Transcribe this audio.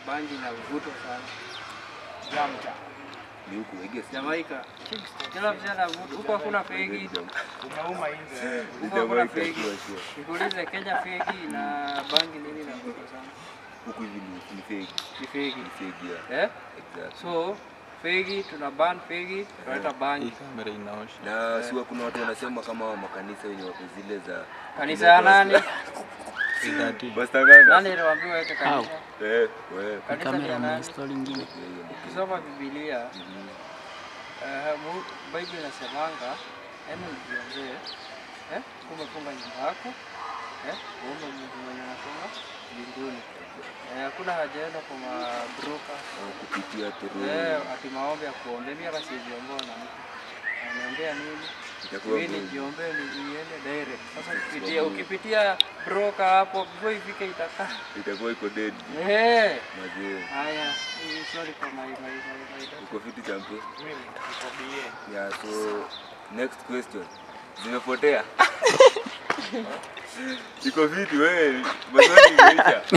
bangi na vuto sana. Jamja. Ni huku I guess. Jamaica. Kila mzee anavuta. Huko hakuna fegi. Umeuma nje. Ni Huko hakuna Jamaica, fegi. sure, sure. Nikuulize Kenya fegi na bangi nini na vuto sana? Huku hivi ni ni fake. Ni fegi. Ni fake yeah. Eh? Exactly. So fegi tuna ban fegi, tunaleta bangi. kamera inaosha. Na siwa kuna watu wanasema kama makanisa wenye wako zile za Kanisa ya nani? Basta ganga. Nani aliwaambiwa weke kanisa? Eh, wewe. Kanisa ni ya nani? story ingine. Ukisoma Biblia eh, Mu- Bible inasemanga yaani ujiongee eh, umefunga nyumba yako eh, uombe Mungu mwenye anafunga mbinguni. Eh, Hakuna haja yenda kwa mabroka Au kupitia through eh, ati maombi ya kuombea. Mimi hata sijiomboa na mtu anaombea nini? itakuwa Mimi ngumu. nijiombee ni niende direct. Sasa ukipitia ukipitia broka hapo before ifike itakaa itakuwa iko dead. eh. Mazee. Haya, eh, sorry for my my my, my Uko fiti champion? Mimi niko BA. Yeah, so next question. Zimepotea. Iko fiti wewe. Maswali imeisha.